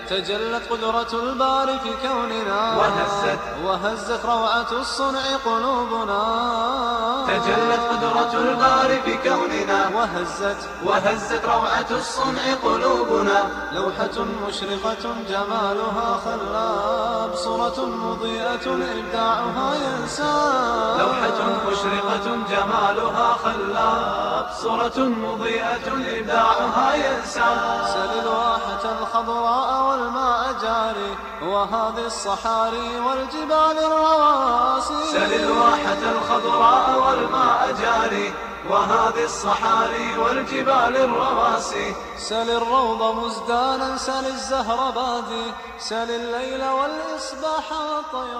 تجلت قدرة الباري في كوننا وهزت وهزت روعة الصنع قلوبنا تجلت قدرة الباري في كوننا وهزت وهزت روعة الصنع قلوبنا لوحة مشرقة جمالها خلاب صورة مضيئة إبداعها ينساب لوحة مشرقة جمالها خلاب صورة مضيئة إبداعها ينساب سل الواحة الخضراء والماء جاري وهذه الصحاري والجبال الرواسي سل الواحة الخضراء والماء جاري وهذه الصحاري والجبال الرواسي سل الروض مزدانا سل الزهر بادي سل الليل والإصباح والطير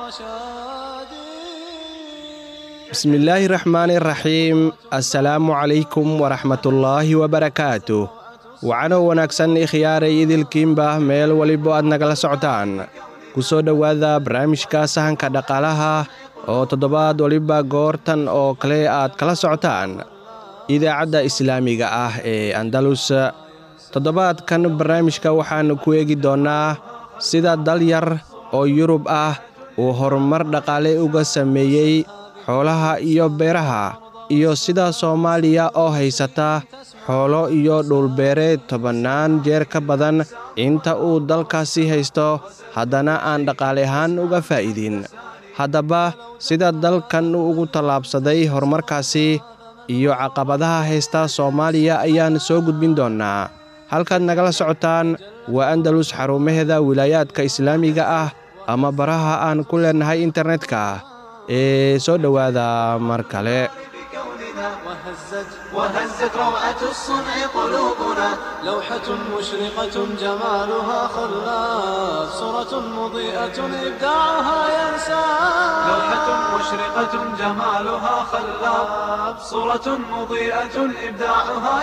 شادي bismillaahi raxmaani raxiim assalaamu calaykum waraxmatullaahi wabarakaatu wacano wanaagsan ikhyaaray idilkiinba meel walibo aad nagala socotaan ku soo dhowaada barnaamijka sahanka dhaqaalaha oo toddobaad waliba goortan oo kale aad kala socotaan idaacadda islaamiga ah ee andalus toddobaadkan barnaamijka waxaannu ku eegi doonnaa sida dal yar oo yurub ah uu horumar dhaqaale uga sameeyey xoolaha iyo beeraha iyo sida soomaaliya oo haysata xoolo iyo dhulbeereed tobannaan jeer ka badan inta uu dalkaasi haysto haddana aan dhaqaale ahaan uga faa'iidin haddaba sida dalkan uu ugu tallaabsaday horumarkaasi iyo caqabadaha haysta soomaaliya ayaan soo gudbin doonnaa halkaad nagala socotaan waa andalus xarumaheeda wilaayaadka islaamiga ah ama baraha aan ku leennahay internetka ee soo dhowaada mar kale وهزت وهزت روعة الصنع قلوبنا لوحة مشرقة جمالها خلاف صورة مضيئة إبداعها ينساب لوحة مشرقة جمالها خلاب صورة مضيئة إبداعها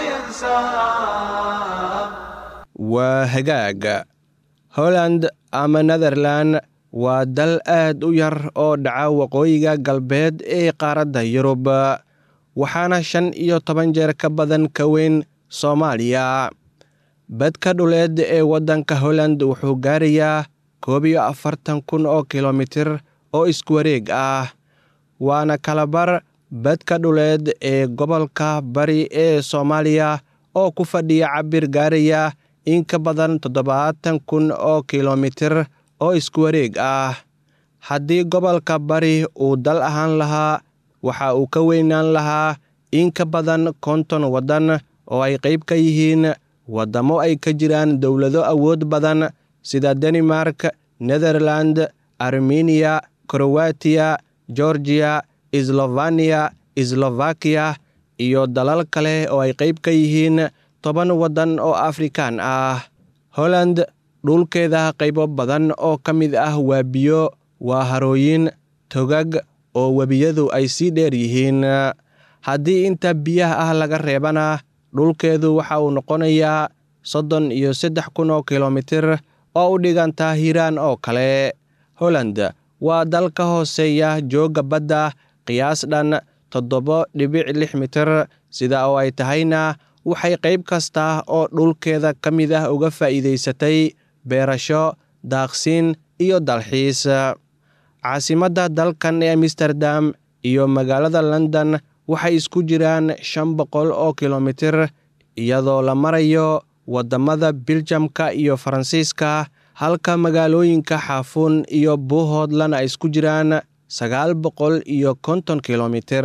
ينساب waa hagaag holland ama netherlan waa dal aad u yar oo dhaca waqooyiga galbeed ee qaaradda yurub waxaana shan iyo toban jeer ka badan ka weyn soomaaliya badka dhuleed ee waddanka holland wuxuu gaarayaa koob iyo afartan kun oo kilomitir oo isku wareeg ah waana kalabar badka dhuleed ee gobolka bari ee soomaaliya oo ku fadhiya cabir gaaraya in ka badan toddobaatan kun oo kilomitir oo isku wareeg ah haddii gobolka bari uu dal ahaan lahaa waxa uu ka weynaan lahaa in ka badan konton waddan oo ay qayb ka yihiin waddamo ay ka jiraan dowlado awood badan sida danimark netherland armeniya krowatiya georgiya slofaniya slovakiya iyo dalal kale oo ay qayb ka yihiin toban waddan oo afrikaan ah holland dhulkeeda qaybo badan oo ka mid ah waa biyo waa harooyin togag oo webiyadu ay sii dheer yihiin haddii inta biyaha ah laga reebana dhulkeedu waxa uu noqonayaa soddon iyo saddex kun oo kilomitir oo u dhiganta hiiraan oo kale holland waa dal ka hooseeya joogga badda qiyaas dhan toddoba dhibic lix mitir sida oo ay tahayna waxay qayb kasta oo dhulkeeda ka mid ah uga faa'iidaysatay beerasho daaqsiin iyo dalxiis caasimadda dalkan ee amsterdam iyo magaalada london waxay isku jiraan shan boqol oo kilomitir iyadoo la marayo waddamada biljamka iyo faransiiska halka magaalooyinka xaafuun iyo buuhoodlan ay isku jiraan sagaal boqol iyo konton kilomitir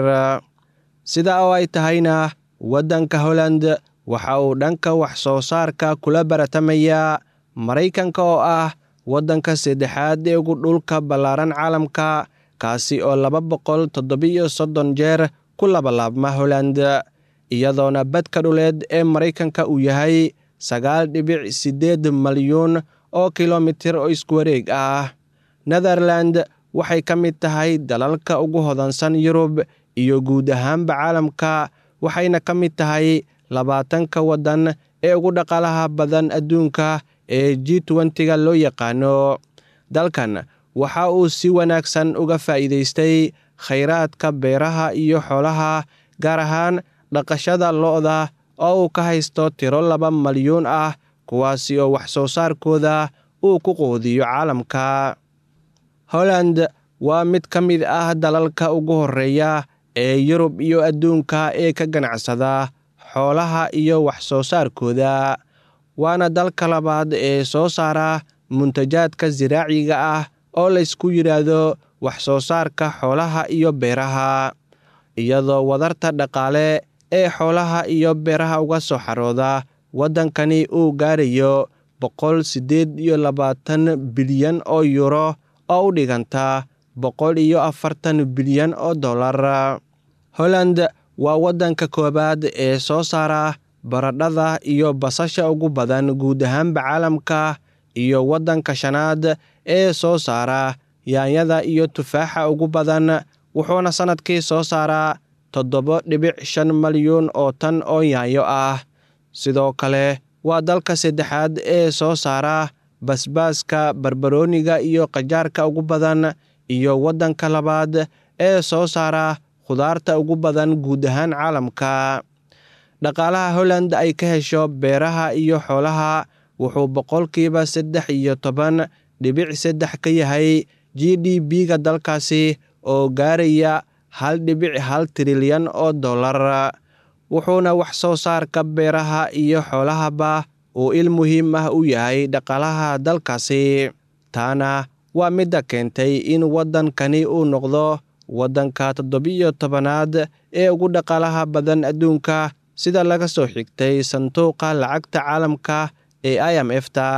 sida oo ay tahayna waddanka holland waxa uu dhanka wax soo saarka kula baratamayaa maraykanka oo ah waddanka saddexaad ee ugu dhulka ballaaran caalamka kaasi oo laba boqol toddobiyo soddon jeer ku labalaabma holland iyadoona badka dhuleed ee maraykanka uu yahay sagaal dhibic siddeed malyuun oo kilomitir oo isku wareeg ah netherland waxay ka mid tahay dalalka ugu hodansan yurub iyo guud ahaanba caalamka waxayna ka mid tahay labaatanka waddan ee ugu dhaqaalaha badan adduunka ee g twentiga loo yaqaano dalkan waxa uu si wanaagsan uga faa'iidaystay khayraadka beeraha iyo xoolaha gaar ahaan dhaqashada lo'da oo uu ka haysto tiro laba malyuun ah kuwaasi oo wax soo saarkooda uu ku quudiyo caalamka holland waa mid ka mid ah dalalka ugu horreeya ee yurub iyo adduunka ee ka ganacsada xoolaha iyo wax soo saarkooda waana dalka labaad ee soo saara muntajaadka siraaciga ah oo laysku yidhaahdo wax soo saarka xoolaha iyo beeraha iyadoo wadarta dhaqaale ee xoolaha iyo beeraha uga soo xarooda waddankani uu gaarayo boqol siddeed iyo labaatan bilyan oo yuro oo u dhiganta boqol iyo afartan bilyan oo dollar holland waa waddanka koowaad ee soo saara baradhada iyo basasha ugu badan guud ahaanba caalamka iyo waddanka shanaad ee soo saara yaanyada iyo tufaaxa ugu badan wuxuuna sannadkii soo saaraa toddoba dhibic shan malyuun oo tan oo yaanyo ah sidoo kale waa dalka saddexaad ee soo saara basbaaska barbarooniga iyo qajaarka ugu badan iyo waddanka labaad ee soo saara khudaarta ugu badan guud ahaan caalamka dhaqaalaha holland ay ka hesho beeraha iyo xoolaha wuxuu boqolkiiba saddex iyo toban dhibic saddex ka yahay g d b-ga dalkaasi oo gaaraya hal dhibic hal trilyan oo dollar wuxuuna wax soo saarka beeraha iyo xoolahaba uu il muhiim ah u yahay dhaqaalaha dalkaasi taana waa midda keentay in waddankani uu noqdo waddanka toddobiyo tobanaad ee ugu dhaqaalaha badan adduunka sida laga soo xigtay sanduuqa lacagta caalamka ee i m f ta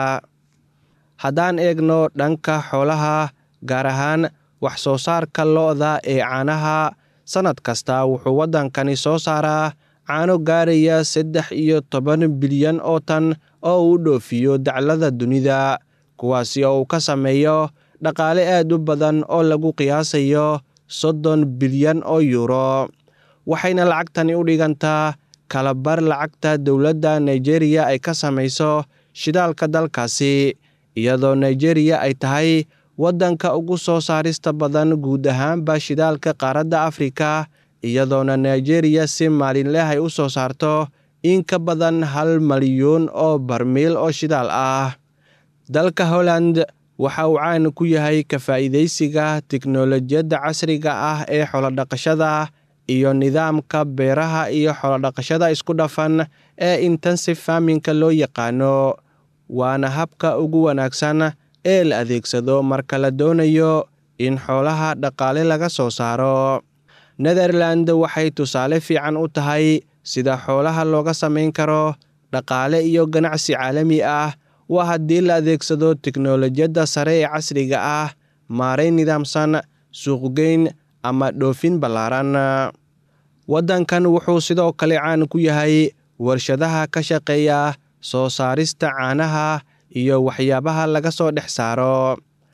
haddaan eegno dhanka xoolaha gaar ahaan wax soo saarka lo-da ee caanaha sannad kasta wuxuu waddankani soo saaraa caano gaaraya saddex iyo toban bilyan oo tan oo uu dhoofiyo daclada dunida kuwaasi oo uu ka sameeyo dhaqaale aad u badan oo lagu qiyaasayo soddon bilyan oo yuuro waxayna lacagtani u dhigantaa kalabar lacagta dowladda nigeriya ay ka samayso shidaalka dalkaasi iyadoo nigeriya ay tahay waddanka ugu soo saarista badan guud ahaanba shidaalka qaaradda afrika iyadoona nigeriya si maalinleh ay u soo saarto in ka badan hal malyuun oo barmiil oo shidaal ah dalka holland waxa uu caan ku yahay ka faa'iidaysiga tiknolojiyadda casriga ah ee xolodhaqashada iyo nidaamka beeraha iyo xolodhaqashada isku dhafan ee intensive farminka loo yaqaano waana habka ugu wanaagsan ee la adeegsado marka la doonayo in xoolaha dhaqaale laga soo saaro netherland waxay tusaale fiican u tahay sida xoolaha looga samayn karo dhaqaale iyo ganacsi caalami ah waa haddii la adeegsado tiknolojiyadda sare ee casriga ah maaray nidaamsan suuqgeyn ama dhoofin ballaaran waddankan wuxuu sidoo kale caan ku yahay warshadaha ka shaqeeya soo saarista caanaha iyo waxyaabaha laga soo dhex saaro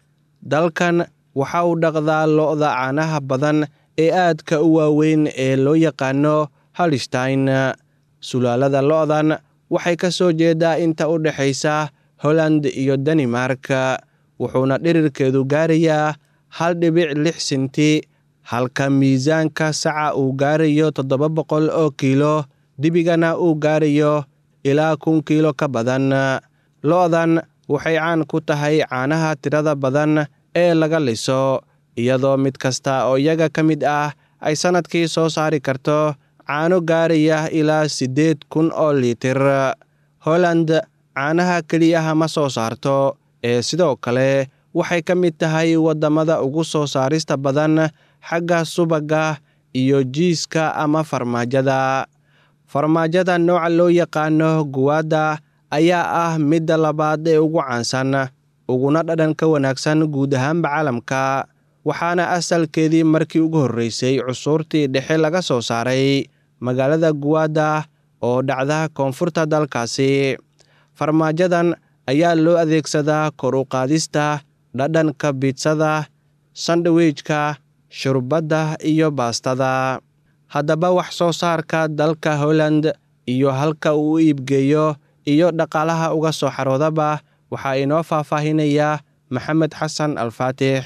dalkan waxa uu dhaqdaa lo-da caanaha badan ee aadka u waaweyn ee loo yaqaano halstein sulaalada lo-dan waxay ka soo jeedaa inta u dhexaysa holland iyo danimark wuxuuna dhirirkeedu gaarayaa hal dhibic lix sinti halka miisaanka saca uu gaarayo toddoba boqol oo kiilo dibigana uu gaarayo ilaa kun kiilo ka badan lo-dan waxay caan ku tahay caanaha tirada badan ee laga liso iyadoo mid kasta oo iyaga ka mid ah ay sannadkii soo saari karto caano gaaraya ilaa siddeed kun oo liitir holland caanaha keliyaha ma soo saarto ee sidoo kale waxay ka mid tahay waddamada ugu soo saarista badan xagga subagga iyo jiiska ama farmaajada farmaajada nooca loo yaqaano guwaadda ayaa ah midda labaad ee ugu caansan uguna dhadhanka wanaagsan guud ahaanba caalamka waxaana asalkeedii markii ugu horreysay cusuurtii dhexe laga soo saaray magaalada guwaadda oo dhacda koonfurta dalkaasi farmaajadan ayaa loo adeegsadaa kor u qaadista dhadhanka biitsada sandwichka shurbadda iyo baastada haddaba wax soo saarka dalka holland iyo halka uu u iibgeeyo iyo dhaqaalaha uga soo xaroodaba waxaa inoo faahfaahinayaa maxamed xasan alfaatix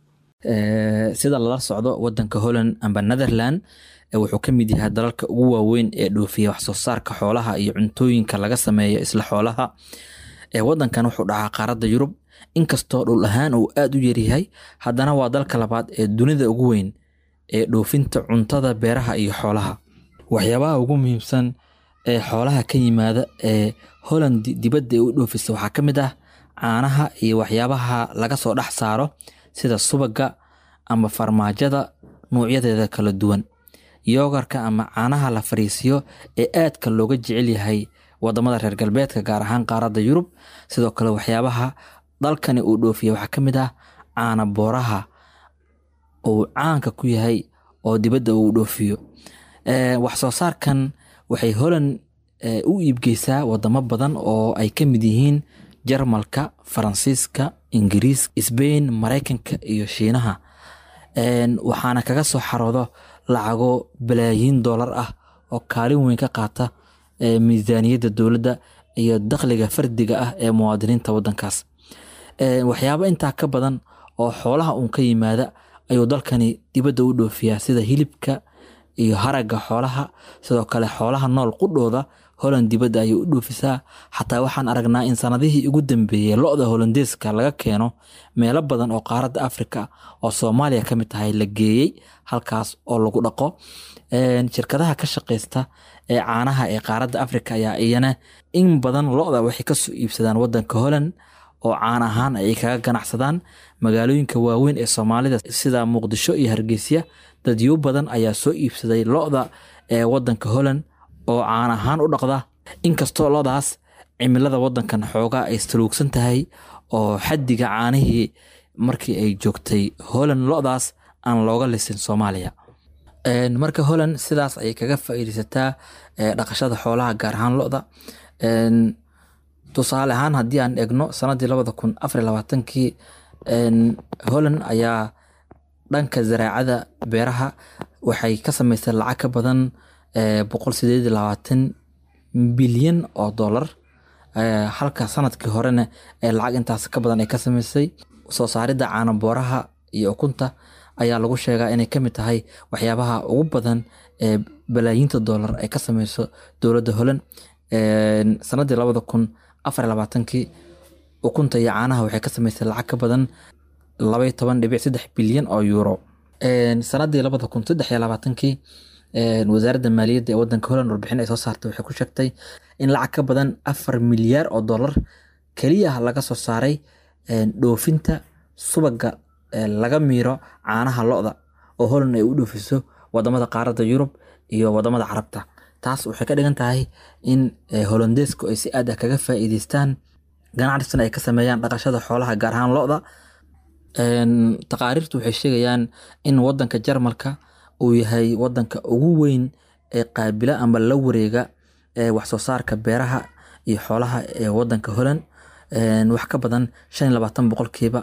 sida lala socdo wadanka holland amba netherland wuxuu ka mid yahay dalalka ugu waaweyn ee dhoofiya wax soo saarka xoolaha iyo cuntooyinka laga sameeyo isla xoolaha ee wadankan wuxuu dhacaa qaaradda yurub inkastoo dhul ahaan uu aad u yaryahay haddana waa dalka labaad ee dunida ugu weyn ee dhoofinta cuntada beeraha iyo xoolaha waxyaabaha ugu muhiimsan ee xoolaha ka yimaada ee holland dibadda ay u dhoofisa waxaa ka mid ah caanaha iyo waxyaabaha laga soo dhex saaro sida subaga ama farmaajada nuucyadeeda kala duwan yoogarka ama caanaha la fariisiyo ee aadka looga jecel yahay wadamada reer galbeedka gaar ahaan qaaradda yurub sidoo kale waxyaabaha dalkani uu dhoofiya waxaa ka mid ah caana booraha uu caanka ku yahay oo dibadda uu dhoofiyo wax soo saarkan waxay holland u iibgeysaa wadamo badan oo ay ka mid yihiin jarmalka faransiiska ingiriis sbain maraykanka iyo shiinaha waxaana kaga soo xaroodo lacago balaayiin doolar ah oo kaalin weyn ka qaata miisaaniyadda dowladda iyo dakhliga fardiga ah ee muwaadiniinta wadankaas waxyaabo intaa ka badan oo xoolaha uun ka yimaada ayuu dalkani dibadda u dhoofiyaa sida hilibka iyo haragga xoolaha sidoo kale xoolaha nool qudhooda holland dibadda ayay u dhoofisaa xataa waxaan aragnaa in sanadihii ugu dambeeyey lo-da holandeeska laga keeno meelo badan oo qaaradda afrika oo soomaaliya ka mid tahay la geeyey halkaas oo lagu dhaqo shirkadaha ka shaqeysta ee caanaha ee qaaradda afrika ayaa iyana in badan lo-da waxay kasoo iibsadaan wadanka holland oo caan ahaan ay kaga ganacsadaan magaalooyinka waaweyn ee soomaalida sida muqdisho iyo hargeysa dadyo badan ayaa soo iibsaday lo-da ee wadanka holland oo caan ahaan u dhaqda inkastoo lodaas cimilada wadankan xoogaa ay saluugsan tahay oo xaddiga caanihii markii ay joogtay holland lodaas aan looga lisin soomaaliya marka holland sidaas ayay kaga faa'iideysataa dhaqashada xoolaha gaar ahaan loda tusaale ahaan haddii aan egno sanadii labada kun afar labaatankii holland ayaa dhanka zaraacada beeraha waxay ka sameysay lacag ka badan boqol sideed iyo labaatan bilyan oo dollar halka sanadkii horena ee lacag intaas ka badan ay ka sameysay soo saaridda caana booraha iyo ukunta ayaa lagu sheegaa inay kamid tahay waxyaabaha ugu badan ee balaayiinta dollar ay ka sameyso dowladda holland sanadii labada kun afar labaatankii ukunta iyo caanaha waxay ka sameysay lacag ka badan labay toban dhibic saddex bilyan oo euro sanadii labada kun saddex iyo labaatankii wasaaradda maaliyadda ee wadanka holland warbixin ay soo saartay waxay ku sheegtay in lacag ka badan afar milyaar oo dollar keliya laga soo saaray dhoofinta subaga laga miiro caanaha lo-da oo holland ay u dhoofiso wadamada qaaradda yurub iyo wadamada carabta taas waxay ka dhigan tahay in holandeesku ay si aad ah kaga faa'iideystaan ganacsigan ay ka sameeyaan dhaqashada xoolaha gaar ahaan lo-da taqaariirtu waxay sheegayaan in wadanka jarmalka uu yahay wadanka ugu weyn ee qaabila ama la wareega wax soo saarka beeraha iyo xoolaha ee wadanka holland wax ka badan shan iyo labaatan boqolkiiba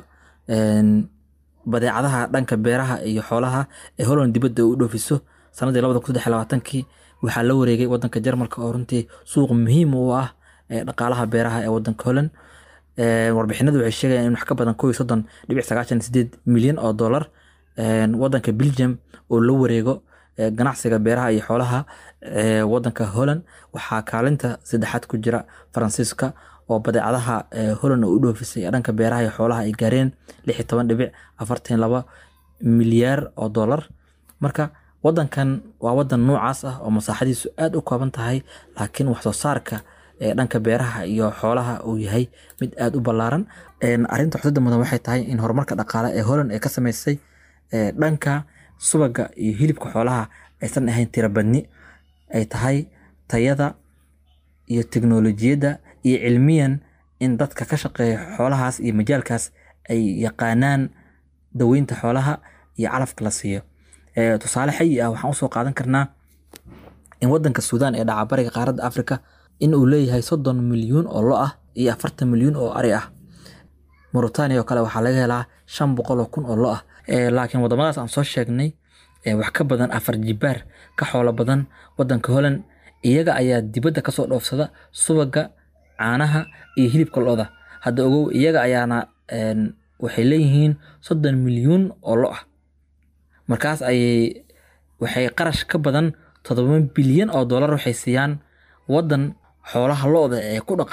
badeecadaha dhanka beeraha iyo xoolaha ee holland dibadda u dhoofiso sanadii labada kun saddex iyo labaatankii waxaa la wareegay wadanka jarmalka oo runtii suuq muhiim u ah ee dhaqaalaha beeraha ee wadanka holland warbixinadu waxay sheegayaan in wax ka badan kow iyo soddon dhibic sagaashan sideed milyan oo dollar wadanka belgium oo la wareego ganacsiga beeraha iyo xoolaha wadanka holland waxaa kaalinta saddexaad ku jira faransiiska oo badeecadaha holland u dhoofisay ee dhanka beeraha iyo xoolaha ay gaareen lix iyo toban dhibic afartan laba milyaar oo dollar marka wadankan waa wadan noocaas ah oo masaaxadiisu aad u kooban tahay laakiin wax soo saarka ee dhanka beeraha iyo xoolaha uu yahay mid aad u ballaaran arinta xusada mudan waxay tahay in horumarka dhaqaale ee holland ay ka sameysay dhanka subaga iyo hilibka xoolaha aysan ahayn tirabadni ay tahay tayada iyo teknolojiyadda iyo cilmiyan in dadka ka shaqeeya xoolahaas iyo majaalkaas ay yaqaanaan daweynta xoolaha iyo calafka la siiyo tusaale xayi ah waxaan usoo qaadan karnaa in wadanka suudaan ee dhaca bariga qaaradda africa in uu leeyahay soddon milyuun oo lo ah iyo afartan milyuun oo ari ah mauritania oo kale waxaa laga helaa shan boqol oo kun oo lo ah laakiin wadamadaas aan soo sheegnay wax ka badan afar jibaar ka xoolo badan wadanka holland iyaga ayaa dibadda kasoo dhoofsada subaga caanaha iyo hilibka lo-da hadda ogow iyaga ayaana waxay leeyihiin soddon milyuun oo lo ah markaas ayay waxay qarash ka badan toddoba bilyan oo dollar waxay siiyaan wadan xoolaha lo-da ee ku dhaqan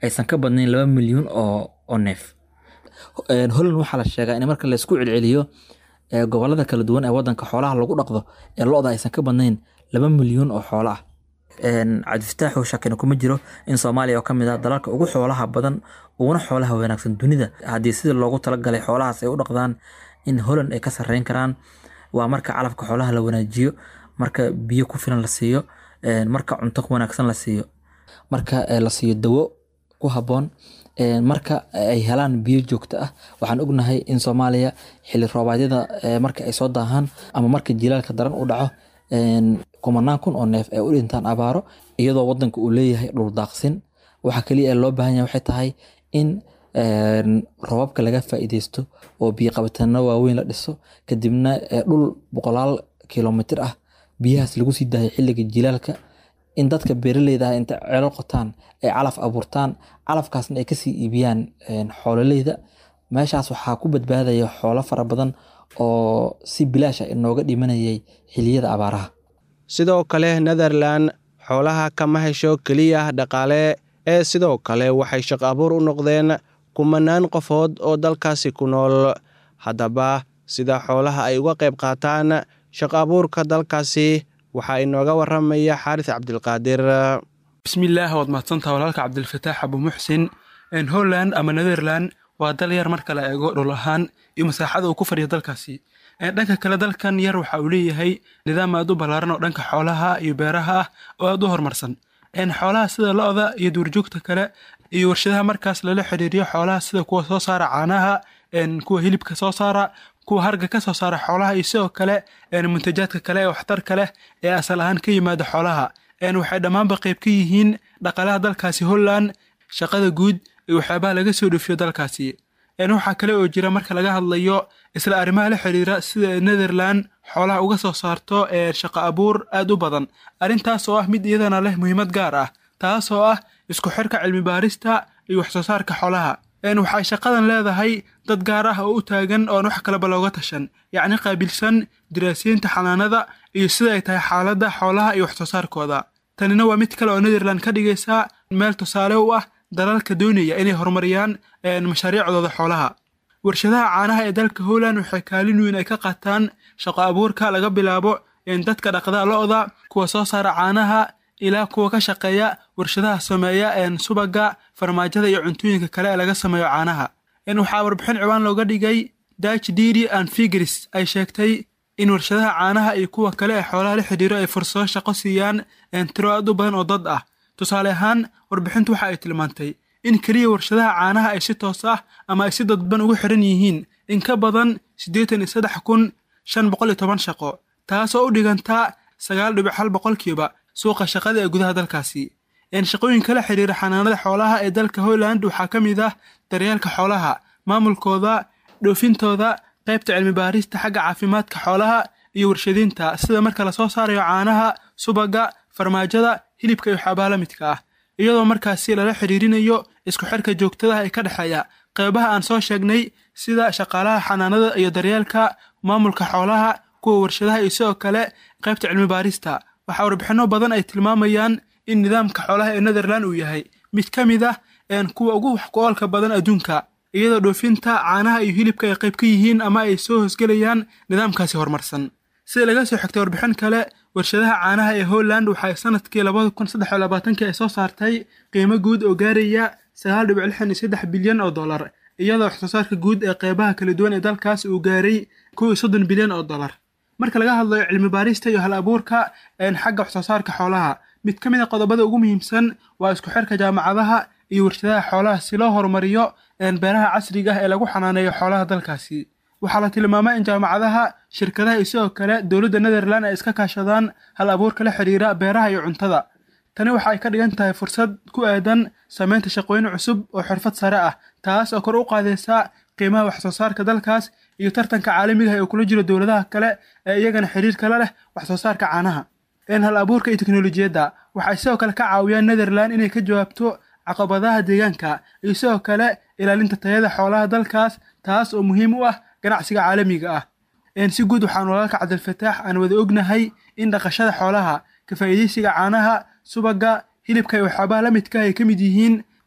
aysan ka badnayn laba milyuun oo oo neef holland waxaa la sheegaa in marka laysku celceliyo gobolada kala duwan ee wadanka xoolaha lagu dhaqdo ee lo-da aysan ka badnayn laba milyuun oo xoolo ah cabdifataaxu shakina kuma jiro in soomaaliya oo kamid ah dalalka ugu xoolaha badan uguna xoolaha wanaagsan dunida haddii sidii loogu talagalay xoolahaas ay u dhaqdaan in holland ay ka sareyn karaan waa marka calafka xoolaha la wanaajiyo marka biyo ku filan la siiyo marka cunto wanaagsan la siiyo marka la siiyo dawo ku haboon marka ay helaan biyo joogto ah waxaan ognahay in soomaaliya xili roobaadyada marka ay soo daahaan ama marka jilaalka daran u dhaco kumanaan kun oo neef ay u dhintaan abaaro iyadoo wadanka uu leeyahay dhul daaqsin waxa kaliya ee loo baahan yahay waxay tahay in roobabka laga faa'iideysto oo biyo qabatano waaweyn la dhiso kadibna dhul boqolaal kilomitir ah biyahaas lagu sii daayo xilliga jilaalka in dadka beeraleyda ah inta ceelo qotaan ay calaf abuurtaan calafkaasna ay kasii iibiyaan xoololeyda meeshaas waxaa ku badbaadaya xoolo fara badan oo si bilaasha inooga dhimanayay xiliyada abaaraha sidoo kale netherland xoolaha kama hesho keliya dhaqaale ee sidoo kale waxay shaqo abuur u noqdeen kumanaan qofood oo dalkaasi ku nool haddaba sida xoolaha ay uga qayb qaataan shaqo abuurka dalkaasi waxaa inooga waramaya xaaris cabdilqaadir bismillaah waad mahadsantaha walaalka cabdilfataax abu muxsin holland ama netherland waa dal yar marka la eego dhul ahaan iyo masaaxada uu ku fadhiya dalkaasi dhanka kale dalkan yar waxa uu leeyahay nidaam aad u ballaaran oo dhanka xoolaha iyo beeraha ah oo aad u horumarsan xoolaha sida lo-da iyo duurjoogta kale iyo warshadaha markaas lala xiriiriyo xoolaha sida kuwa soo saara caanaha kuwa hilibka soo saara kuwa harga ka soo saara xoolaha iyo sidoo kale muntajaadka kale ee waxtarka leh ee asal ahaan ka yimaada xoolaha waxay dhammaanba qayb ka yihiin dhaqaalaha dalkaasi holland shaqada guud iyo waxyaabaha laga soo dhoofiyo dalkaasi waxaa kale oo jira marka laga hadlayo isla arrimaha la xiriira sida netherland xoolaha uga soo saarto shaqo abuur aad u badan arrintaas oo ah mid iyadana leh muhiimad gaar ah taas oo ah isku xirka cilmi baarista iyo waxsoo saarka xoolaha waxay shaqadan leedahay dad gaar ah oo u taagan oon wax kaleba looga tashan yacni qaabilsan diraasiyiinta xanaanada iyo sida ay tahay xaaladda xoolaha iyo waxsoo saarkooda tanina waa mid kale oo netherland ka dhigaysa meel tusaale u ah dalalka doonaya inay horumariyaan mashaariicdooda xoolaha warshadaha caanaha ee dalka holland waxay kaalin weyn ay ka qaataan shaqo abuurka laga bilaabo dadka dhaqda lo-da kuwa soo saara caanaha ilaa kuwa ka shaqeeya warshadaha sameeya subaga farmaajada iyo cuntooyinka kale ee laga sameeyo caanaha waxaa warbixin ciwaan looga dhigay dutch diri and figris ay sheegtay in warshadaha caanaha iyo kuwa kale ee xoolaha la xidhiiro ay fursado shaqo siiyaan tiro aad u badan oo dad ah tusaale ahaan warbixintu waxa ay tilmaantay in keliya warshadaha caanaha ay si toos ah ama ay si dadban ugu xiran yihiin in ka badan siddeetan iyo saddex kun shan boqol iyo toban shaqo taasoo u dhigantaa sagaal dhibic hal boqolkiiba suuqa shaqada ee gudaha dalkaasi shaqooyinka la xiriira xanaanada xoolaha ee dalka holland waxaa ka mid ah daryeelka xoolaha maamulkooda dhoofintooda qaybta cilmi baarista xagga caafimaadka xoolaha iyo warshadiinta sida marka lasoo saarayo caanaha subaga farmaajada hilibka iyo waxyaabaha la midka ah iyadoo markaasi lala xiriirinayo isku xirka joogtadaha ee ka dhexeeya qeybaha aan soo sheegnay sida shaqaalaha xanaanada iyo daryeelka maamulka xoolaha kuwa warshadaha iyo sidoo kale qaybta cilmi baarista waxaa warbixinno badan ay tilmaamayaan in nidaamka xoolaha ee netherland uu yahay mid ka mid ah kuwa ugu wax ku-oolka badan adduunka iyadoo dhoofinta caanaha iyo hilibka ay qayb ka yihiin ama ay soo hoosgelayaan nidaamkaasi horumarsan sida laga soo xigtay warbixin kale warshadaha caanaha ee holland waxay sanadkii labada kun saddex iyo labaatankii ay soo saartay qiimo guud oo gaaraya sagaal dhibic lixdan iyo saddex bilyan oo dollar iyadoo waxsoo saarka guud ee qeybaha kala duwan ee dalkaas uu gaaray kow iyo soddon bilyan oo dollar marka laga hadlayo cilmi baarista iyo hal abuurka xagga waxsoo saarka xoolaha mid ka mid a qodobada ugu muhiimsan waa isku xirka jaamacadaha iyo warshadaha xoolaha si loo horumariyo beeraha casriga ah ee lagu xanaaneeyo xoolaha dalkaasi waxaa la tilmaamaa in jaamacadaha shirkadaha iyo sidoo kale dowladda netherland ay iska kaashadaan hal abuurka la xiriira beeraha iyo cuntada tani waxa ay ka dhigan tahay fursad ku aadan samaynta shaqooyin cusub oo xirfad sare ah taas oo kor u qaadaysa qiimaha waxsoo saarka dalkaas iyo tartanka caalamiga ah ee kula jiro dowladaha kale ee iyagana xiriir kala leh waxsoo saarka caanaha hal abuurka iyo teknolojiyadda waxay sidoo kale ka caawiyaan netherland inay ka jawaabto caqabadaha deegaanka iyo sidoo kale ilaalinta tayada xoolaha dalkaas taas oo muhiim u ah ganacsiga caalamiga ah si guud waxaan walaalka cabdilfataax aan wada ognahay in dhaqashada xoolaha ka faa'iidaysiga caanaha subaga hilibka iyo waxyaabaha la midka ay ka mid yihiin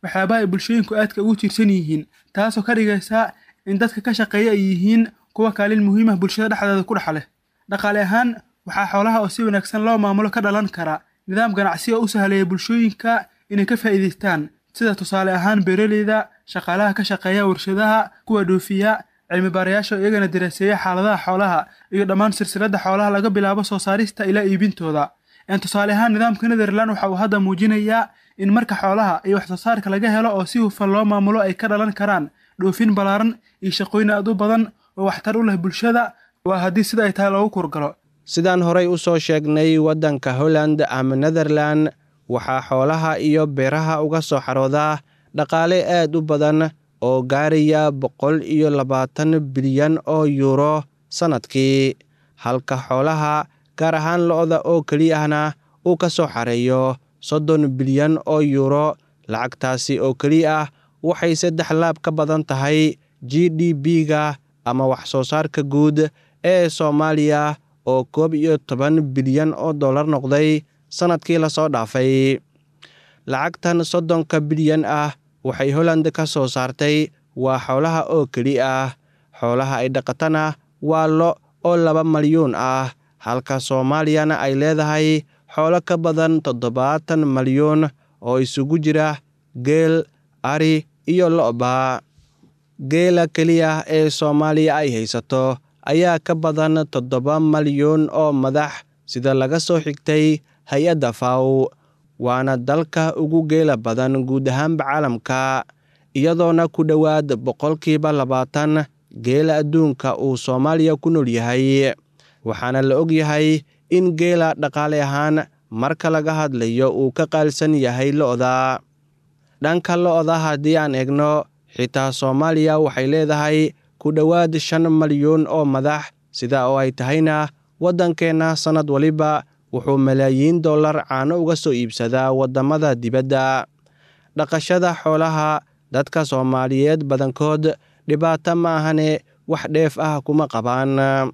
waxyaabaha ay bulshooyinku aadka ugu tiirsan yihiin taasoo ka dhigaysa in dadka ka shaqeeya ay yihiin kuwa kaalin muhiim ah bulshada dhexdeeda ku dhex leh dhaqaale ahaan waxaa xoolaha oo si wanaagsan loo maamulo ka dhalan kara nidaam ganacsi oo u sahleeya bulshooyinka inay ka faa'iidaystaan sida tusaale ahaan beeraleyda shaqaalaha ka shaqeeya warshadaha kuwa dhoofiya cilmi baarayaasha oo iyagana daraaseeya xaaladaha xoolaha iyo dhammaan silsiladda xoolaha laga bilaabo soo saarista ilaa iibintooda tusaale ahaan nidaamka netherland waxa uu hadda muujinayaa in marka xoolaha iyo wax soo saarka laga helo oo si hufan loo maamulo ay ka dhalan karaan dhoofin ballaaran iyo shaqooyin aad u badan oo waxtar u leh bulshada waa haddii sida ay tahay loogu kurgalo sidaan horay u soo sheegnay waddanka holland ama netherland waxaa xoolaha iyo beeraha uga soo xaroodaa dhaqaale aad u badan oo gaaraya boqol iyo labaatan bilyan oo yuuro sannadkii halka xoolaha gaar ahaan lo-da oo keliyahna uu ka soo xareeyo soddon bilyan oo yuuro lacagtaasi oo keliya ah waxay saddex laab ka badan tahay g d b-ga ama wax soo saarka guud ee soomaaliya oo koob iyo toban bilyan oo dollar noqday sannadkii lasoo dhaafay lacagtan soddonka bilyan ah waxay holland ka soo saartay waa xoolaha oo keli ah xoolaha ay dhaqatana waa lo oo laba malyuun ah halka soomaaliyana ay leedahay xoolo ka badan toddobaatan malyuun oo isugu jira geel ari iyo lo'ba geela keliya ee soomaaliya ay haysato ayaa ka badan toddoba malyuun oo madax sida laga soo xigtay hay-adda faw waana dalka ugu geela badan guud ahaanba caalamka iyadoona ku dhowaad boqolkiiba labaatan geela adduunka uu soomaaliya ku nool yahay waxaana la og yahay in geela dhaqaale ahaan marka laga hadlayo uu ka qaalsan yahay lo'da dhanka lo'da haddii aan eegno xitaa soomaaliya waxay leedahay ku dhowaad shan malyuun oo madax sida oo ay tahayna waddankeenna sannad waliba wuxuu malaayiin dollar caano uga soo iibsadaa waddamada dibadda dhaqashada xoolaha dadka soomaaliyeed badankood dhibaato ma ahane wax dheef ah kuma qabaan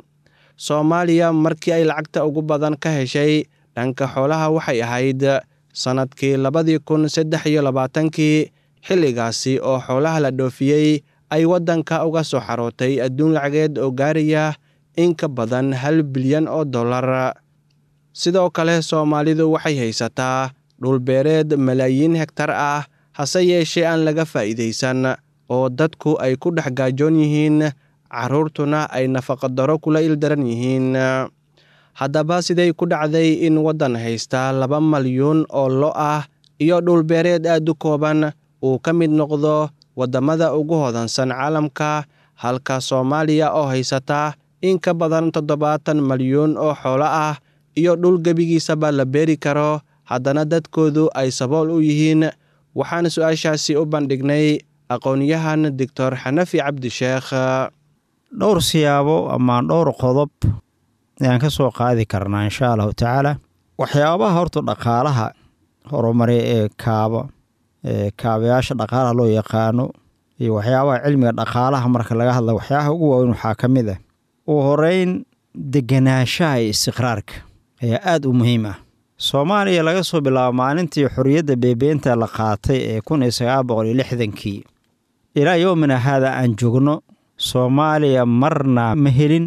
soomaaliya markii ay lacagta ugu badan ka heshay dhanka xoolaha waxay ahayd sannadkii labadii kun saddex iyo labaatankii xilligaasi oo xoolaha la dhoofiyey ay waddanka uga soo xarootay adduun lacageed oo gaaraya in ka badan hal bilyan oo dollar sidoo kale soomaalidu waxay haysataa dhulbeereed malaayiin hegtar ah hase yeeshee aan laga faa'iidaysan oo dadku ay ku dhex gaajoon yihiin carruurtuna ay nafaqadaro kula ildaran yihiin haddaba siday ku dhacday in waddan haysta laba malyuun oo lo ah iyo dhulbeereed aad u kooban uu ka mid noqdo waddamada ugu hodansan caalamka halka soomaaliya oo haysata in ka badan toddobaatan malyuun oo xoolo ah iyo dhul gebigiisaba la beeri karo haddana dadkoodu ay sabool u yihiin waxaan su-aashaasi u bandhignay aqoon-yahan doctor xanafi cabdisheekh dhowr siyaabo ama dhowr qodob ayaan ka soo qaadi karnaa insha allahu tacaala waxyaabaha horta dhaqaalaha horumari ee kaaba ee kaabayaasha dhaqaalaha loo yaqaano iyo waxyaabaha cilmiga dhaqaalaha marka laga hadla waxyaabaha ugu waaweyn waxaa ka mid ah ugu horeyn degenaanshaha iyo istiqraarka ayaa aada u muhiim ah soomaaliya laga soo bilaabo maalintii xorriyadda beebeenta la qaatay ee kun iyo sagaal boqol iyo lixdankii ilaa yoomina haada aan joogno soomaaliya marna ma helin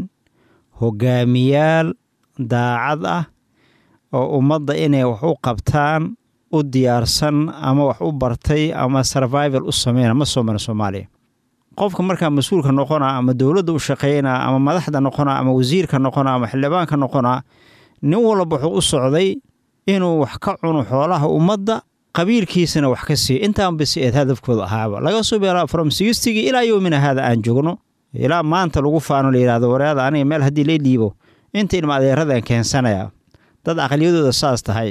hogaamiyaal daacad ah oo ummadda inay wax u qabtaan u diyaarsan ama wax u bartay ama survival u sameyna ma soo marin soomaaliya qofka markaa mas-uulka noqona ama dowladda u shaqeynaa ama madaxda noqona ama wasiirka noqona ama xildhibaanka noqona nin walba wuxuu u socday inuu wax ka cuno xoolaha ummadda qabiilkiisana wax ka siiyo intaan basi eed hadafkooda ahaaba laga soo bilaabo from sigistigi ilaa yowmina haada aan joogno ilaa maanta lagu faano la yidhahdo wareada aniga meel haddii la dhiibo inta ilma adeeradan keensanaya dad aqliyadooda saas tahay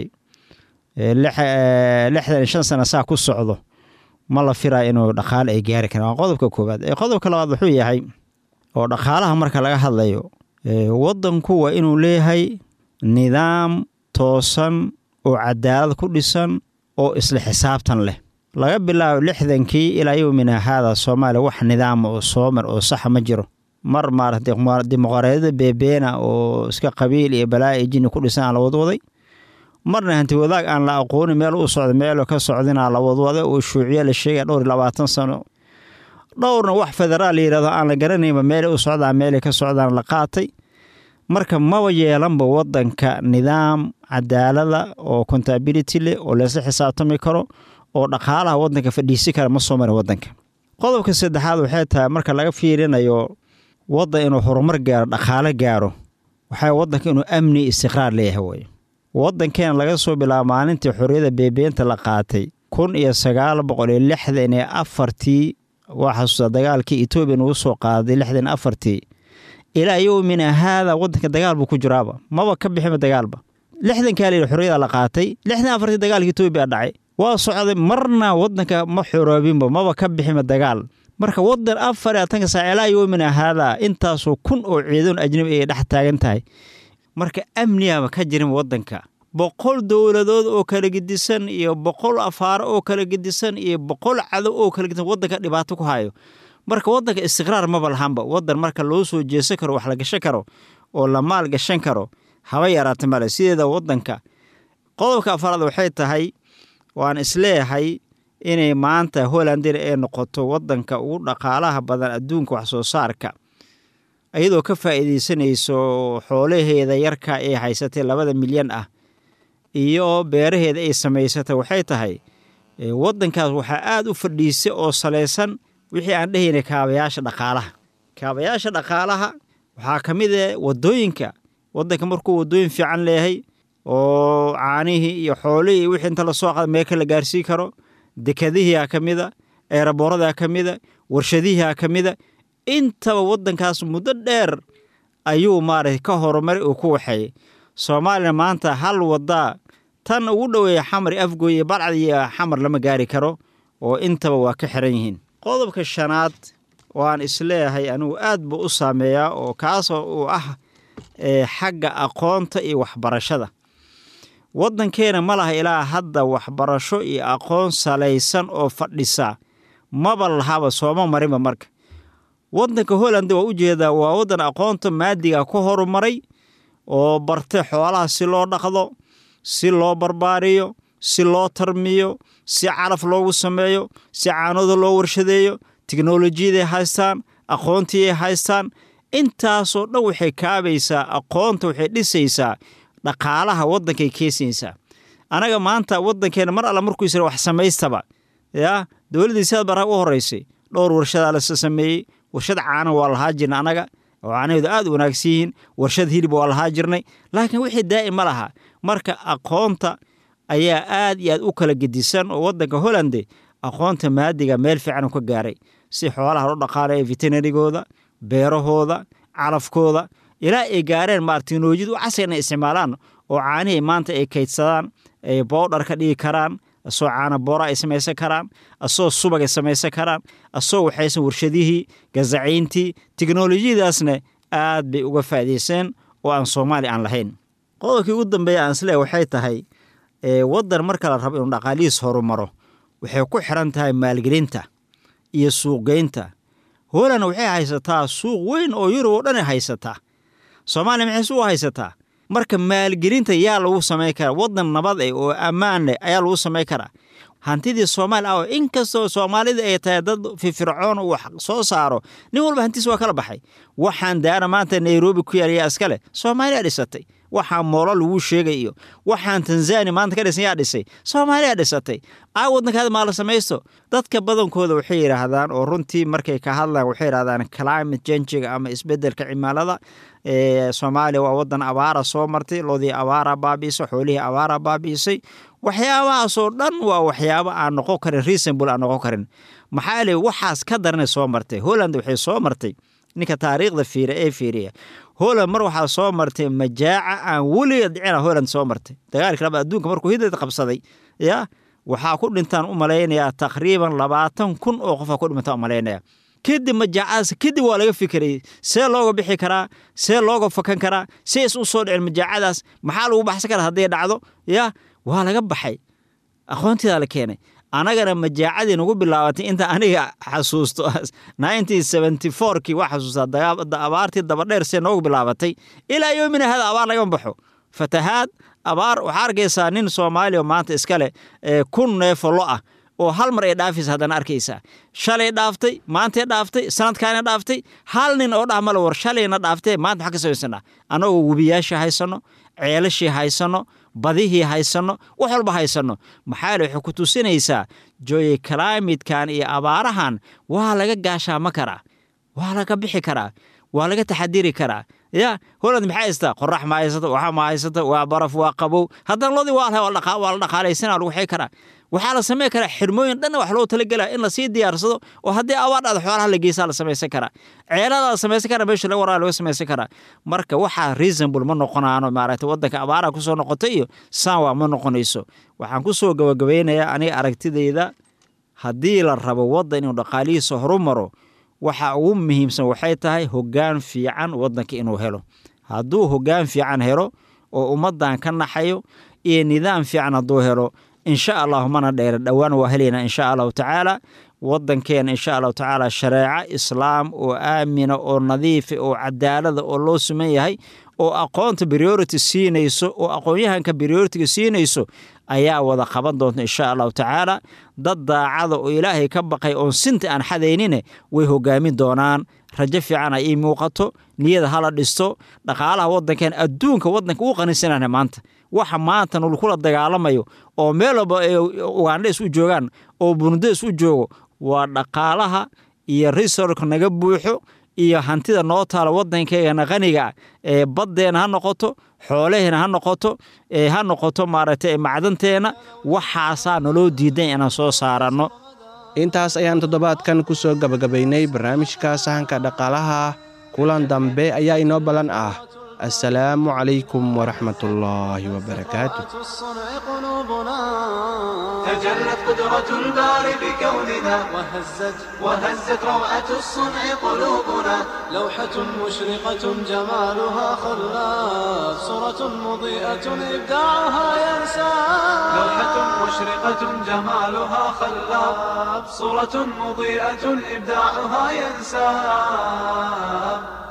lixdan iyo shan sana saa ku socdo ma la firaa inuu dhaqaale ay gaari karaan waa qodobka koowaad qodobka labaad wuxuu yahay oo dhaqaalaha marka laga hadlayo waddanku waa inuu leeyahay nidaam toosan oo cadaalad ku dhisan oo isla xisaabtan leh laga bilaabo lixdankii ilaa yowmina haada soomaaliya wax nidaama oo soomar oo saxa ma jiro mar maarata dimuqraadiyada beebeena oo iska qabiil iyo balaayo iyo jini ku dhisan aan la wadwaday marna hanti wadaag aan la aqoonin meel u socda meelo ka socdinaa la wadwada oo shuuciya la sheegaya dhowr iyo labaatan sano dhowrna wax federaal la yidhahdo aan la garanaynba meelay u socdaan meelay ka socdaan la qaatay marka maba yeelanba wadanka nidaam cadaalada oo contability leh oo laysla xisaabtami karo oo dhaqaalaha wadanka fadhiisi kara ma soo marin wadanka qodobka saddexaad waxay tahay marka laga fiirinayo wadan inuu horumar gaaro dhaqaale gaaro waxay wadanka inuu amni istiqraar leeyahay wey wadankeena laga soo bilaabo maalintii xorriyadda beebeenta la qaatay kun iyo sagaal boqol iyo lixdan iyo afartii waa xasuusta dagaalkii etoobiya nugu soo qaaday lixdan afartii ilaa yowmina haada wadanka dagaal buu ku jiraaba maba ka bixinba dagaalba lixdankaa layidhi xorriyada la qaatay lixdan afartii dagaalka etoobiya dhacay waa socday marna wadanka ma xoroobinba maba ka bixinba dagaal marka wadan afar iyo atanka saac ilaa yowmina haada intaasoo kun oo ciidan ajnabi ay dhex taagan tahay marka amnigaba ka jirin wadanka boqol dowladood oo kala gedisan iyo boqol afaaro oo kala gedisan iyo boqol cadow oo kala gedisan wadanka dhibaato ku hayo marka wadanka istiqraar maba lahanba wadan marka loo soo jeesan karo wax la gashan karo oo la maal gashan karo haba yaraata male sideeda wadanka qodobka afaraad waxay tahay waan isleeyahay inay maanta hollandina ay noqoto wadanka ugu dhaqaalaha badan adduunka wax soo saarka iyadoo ka faa'iidaysanayso xoolaheeda yarka ay haysatay labada milyan ah iyo beeraheeda ay samaysatay waxay tahay wadankaas waxaa aada u fadhiisay oo salaysan wixii aan dhehaynay kaabayaasha dhaqaalaha kaabayaasha dhaqaalaha waxaa ka mid ah wadooyinka wadanka markuu wadooyin fiican leeyahay oo caanihii iyo xoolihii iyo wixii inta lasoo qada meeka la gaarsii karo dekadihiia ka mida eeraboorada ka mida warshadihiia ka mida intaba wadankaas muddo dheer ayuu maaragtay ka horumaray uu ku waxeeyey soomaalina maanta hal wadaa tan ugu dhoweeya xamar iyo afgooy iyo balcad iyo xamar lama gaari karo oo intaba waa ka xiran yihiin qodobka shanaad waan isleeyahay anigu aad buu u saameeyaa oo kaasoo uu ah xagga aqoonta iyo waxbarashada wadankeena ma laha ilaa hadda waxbarasho iyo aqoon salaysan oo fadhisa maba lahaba sooma marinba marka wadanka holland waa ujeedaa waa wadan aqoonta maadiga ku horumaray oo bartay xoolaha si loo dhaqdo si loo barbaariyo si loo tarmiyo si calaf loogu sameeyo si caanooda loo warshadeeyo tiknolojiyaday haystaan aqoontii ay haystaan intaasoo dhan waxay kaabaysaa aqoonta waxay dhisaysaa dhaqaalaha wadankay keensanaysaa anaga maanta wadankeena mar alla markuu isra wax samaystaba yaa dowladdii sidaad baraa u horeysay dhowr warshadaa lasa sameeyey warshad caana waa lahaa jirna anaga oo caanaheedu aad u wanaagsan yihiin warshad hilib waa lahaa jirnay laakiin wixii daa'im ma laha marka aqoonta ayaa aad iyo aad u kala gedisan oo wadanka hollande aqoonta maadiga meel fiican u ka gaaray si xoolaha loo dhaqaalaya veterinarigooda beerahooda calafkooda ilaa ay gaareen maarata teknolojiyad u casri inay isticmaalaan oo caanihii maanta ay kaydsadaan ay boodhar ka dhigi karaan asoo caana boora ay samaysan karaan asoo subag ay samaysan karaan asoo waxaysan warshadihii gazacayntii teknolojiyadaasna aad bay uga faa'iidayseen oo aan soomaali aan lahayn qodobkii ugu dambeeya aan isleehay waxay tahay wadan marka la rabo inuu dhaqaalihiis horumaro waxay ku xiran tahay maalgelinta iyo suuqgeynta holand waxay haysataa suuq weyn oo yurub oo dhan ay haysataa soomaaliya maxay suuq haysataa marka maalgelinta yaa lagu samayn karaa wadan nabad eh oo ammaan leh ayaa lagu samayn karaa hantidii soomaali ah oo inkastoo soomaalida ay tahay dad firfircoon uu wax soo saaro nin walba hantiis waa kala baxay waxaan daana maanta nairobi ku yaalayaa iskale soomaaliya dhisatay waxaan moolo lagu sheegay iyo waxaan tanzania maanta ka dhisan yaa dhisay soomaaliya dhisatay aa wadankaada maala samaysto dadka badankooda waxay yidhaahdaan oo runtii markay ka hadlaan waxay yidhahdaan climate changiga ama isbedelka cimilada soomaaliya waa wadan abaara soo martay loodii abaara baabiisay xoolihii abaara baabiisay waxyaabahaasoo dhan waa waxyaabo aan noqon karin reasonable aan noqon karin maxaa le waxaas ka daranay soo martay holland waxay soo martay ninka taariikhda fiira ee fiiriya holland mar waxaa soo martay majaaca aan weliga dhicina holland soo martay dagaalkii laba adduunka markuu hidad qabsaday ya waxaa ku dhintaan u malaynayaa taqriiban labaatan kun oo qofaa ku dhintaan u malaynaya kadib majaacadaas kadib waa laga fikirayay see looga bixi karaa see looga fakan karaa see is u soo dhicin majaacadaas maxaa lagu baxsan karaa hadday dhacdo ya waa laga baxay aqoontidaa la keenay anagana majaacadii nagu bilaabatay inta aniga xasuusto kii waa xasuustaa abaartii dabadheer see noogu bilaabatay ilaa yoomina hada abaar lagama baxo fatahaad abaar waxaa arkaysaa nin soomaaliya oo maanta iskale kun neefo lo ah oo hal mar ay dhaafaysa haddana arkaysaa shalay dhaaftay maantay dhaaftay sanadkaana dhaaftay hal nin oo dhah male war shalayna dhaaftee maanta maxaa ka samaysanaa annagoo webiyaashii haysanno ceelashii haysanno badihii haysanno wax walba haysanno maxaa le waxay ku tusinaysaa joye kalaamidkan iyo abaarahan waa laga gaashaama karaa waa laga bixi karaa waa laga taxadiri karaa ya holland maxaa haystaa qorax ma haysata waxa ma haysata waa baraf waa qabow haddana lodii waa la dhaqaalaysana lagu xii karaa waxaa la samayn karaa xirmooyin dhanna wax loo talagelaa in lasii diyaarsado oo haddii abaar dhacdo xoolaha la geysaa la samaysan karaa ceelada la samaysan karaa meesha laga waraa laga samaysan karaa marka waxaa reasonable ma noqonaano maaragtay waddanka abaaraha kusoo noqotay iyo sanwa ma noqonayso waxaan kusoo gabagabeynayaa aniga aragtidayda haddii la rabo waddan inuu dhaqaalihiisa horumaro waxa ugu muhiimsan waxay tahay hoggaan fiican waddanka inuu helo hadduu hoggaan fiican helo oo ummaddan ka naxayo iyo nidaam fiican hadduu helo insha allahu mana dheera dhowaan waa helaynaa insha allahu tacaala waddankeena insha allahu tacaala shareeco islaam oo aamina oo nadiifa oo cadaalada oo loo suman yahay oo aqoonta priority siinayso oo aqoon-yahanka prioritiga siinayso ayaa wada qaban doonta insha allahu tacaala dad daacada oo ilaahay ka baqay oon sinta aan xadaynine way hogaamin doonaan rajo fiican ay ii muuqato niyada hala dhisto dhaqaalaha waddankan adduunka waddanka uu qanisanana maanta waxa maanta nulkula dagaalamayo oo meel walba ay ugandhes u joogaan oo bundes u joogo waa dhaqaalaha iyo resorka naga buuxo iyo hantida noo taala waddankeegana qaniga ee baddeena ha noqoto xoolaheena ha noqoto ha noqoto maaragtay macdanteena waxaasaa naloo diidan inaan soo saaranno intaas ayaan toddobaadkan ku soo gabagabaynay barnaamijka sahanka dhaqaalaha kulan dambe ayaa inoo ballan ah assalaamu calaykum waraxmatullaahi wabarakaatu الصنع قلوبنا تجلت قدرة الباري بكوننا وهزت وهزت روعة الصنع قلوبنا لوحة مشرقة جمالها خلاف صورة مضيئة إبداعها ينسى لوحة مشرقة جمالها خلاب صورة مضيئة إبداعها ينساب